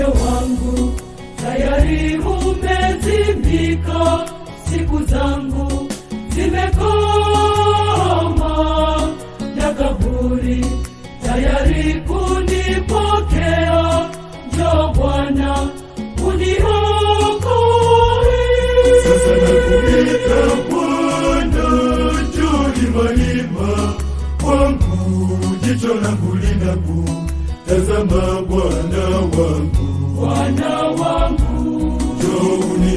moyo wangu tayari umezimika, siku zangu zimekoma, na kaburi tayari kunipokea. Njoo Bwana uniokoe. Sasa nakuita Bwana, njoo imaima kwangu, jicho langu linakutazama Bwana wangu, Bwana wangu, njoo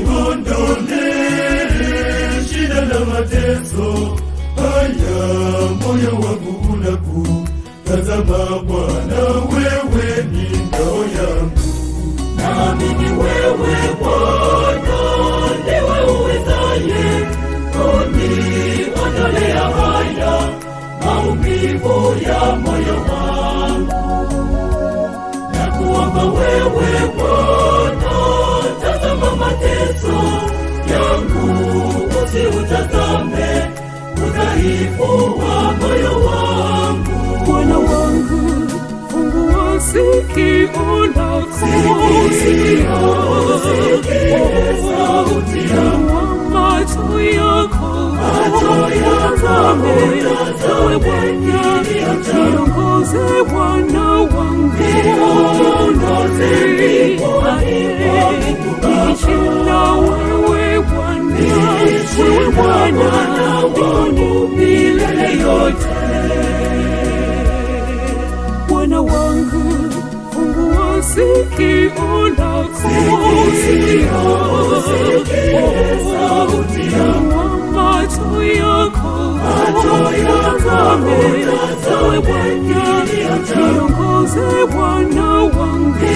uniondolee shida na mateso haya, moyo wangu unakutazama Bwana, wewe ni ngao yangu. naamini wewe Bwana ndiwe uwezaye kuniondolea haya maumivu ya moyo wangu, na kuomba wewe Bwana, tazama mateso yangu, usiutazame udhaifu wa moyo wangu. Bwana wangu, fungua sikio lako, sauti fungua macho yako, utazame, ewe Bwana, niongoze Bwana wangu, niishi na wewe Bwana, wewe Bwana wangu milele yote. Bwana wangu, fungua sikio lako, fungua macho yako, utazame, ewe Bwana, niongoze Bwana wangu,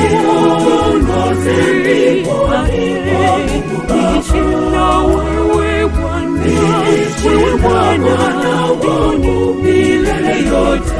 niishi na wewe Bwana, wewe Bwana wangu milele yote.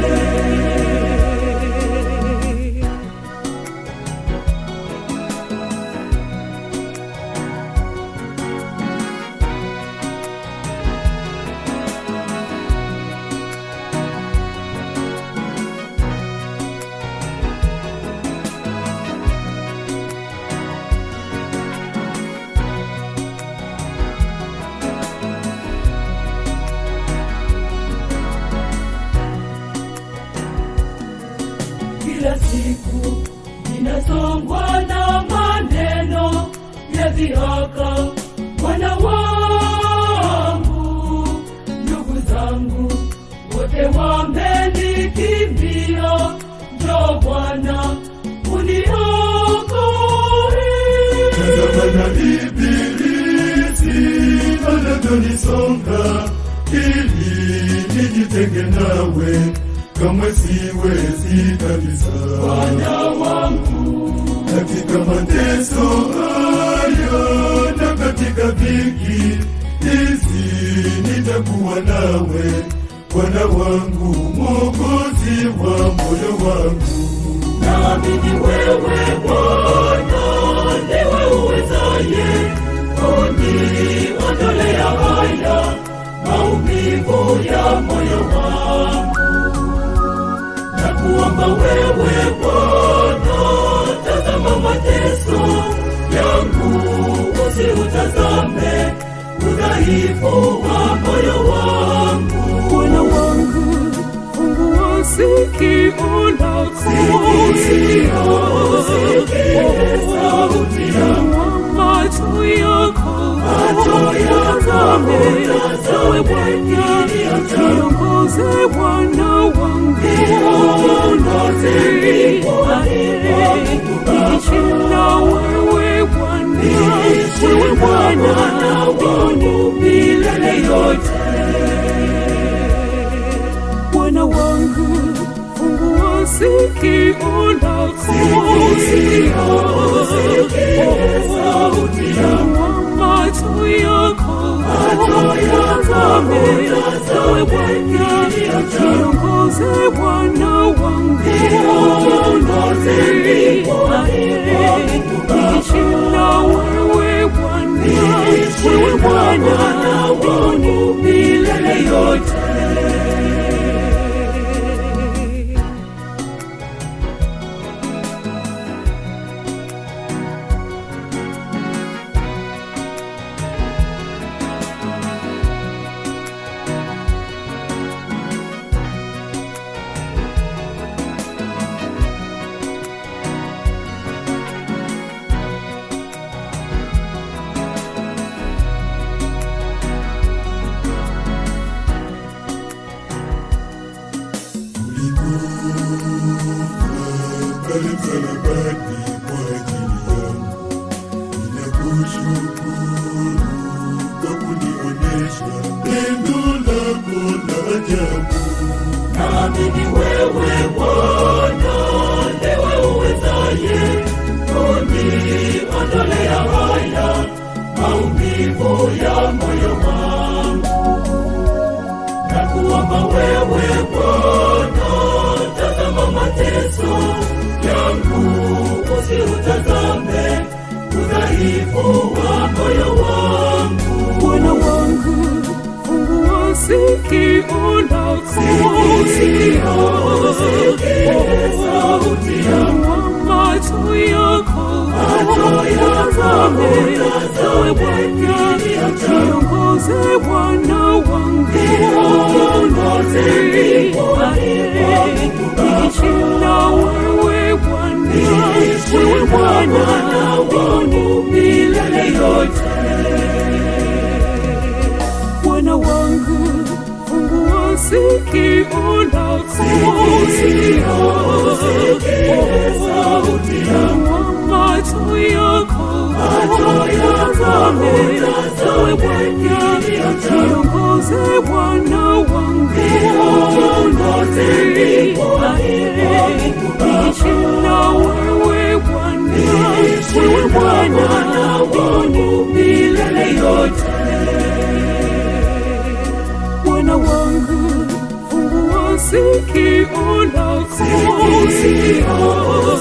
kila siku ninasongwa na maneno ya dhihaka. Bwana wangu, ndugu zangu wote wamenikimbia. Njoo Bwana uniokoe. Tazama na ibilisi anavyonisonga ili nijitenge nawe, kamwe siwezi kabisa. Bwana wangu, Katika mateso haya na katika dhiki hizi nitakuwa nawe, Bwana wangu, Mwokozi wa moyo wangu. naamini wewe Bwana ndiwe uwezaye kuniondolea haya maumivu ya moyo wangu, na kuomba wewe Bwana, tazama mateso yangu, usiutazame udhaifu wa moyo wangu. Bwana wangu, fungua sikio lako, fungua macho yako, utazame, ewe Bwana, niongoze Bwana wangu, niishi na wewe Bwana, wewe Bwana wangu milele yote. Bwana wangu, fungua sikio lako, fungua macho yako, utazame, ewe Bwana, niongoze Bwana wangu, niishi na wewe Bwana, wewe Bwana wangu milele yote. pale msalabani kwa ajili yangu. Ninakushukuru kwa kunionesha pendo lako la ajabu. Naamini wewe Bwana ndiwe uwezaye kuniondolea haya maumivu ya moyo wangu. Na kuomba wewe Bwana, tazama mateso yangu, usiutazame udhaifu wa moyo wangu. Bwana wangu, fungua sikio lako, sauti Fungua macho yako, utazame, ewe Bwana, niongoze Bwana wangu, niishi na wewe Bwana, wewe Bwana wangu milele yote. Bwana wangu, fungua sikio lako, fungua macho yako, utazame, ewe Bwana, niongoze Bwana wangu, niishi na wewe Bwana, wewe Bwana wangu milele yote. Bwana wangu, fungua sikio lako,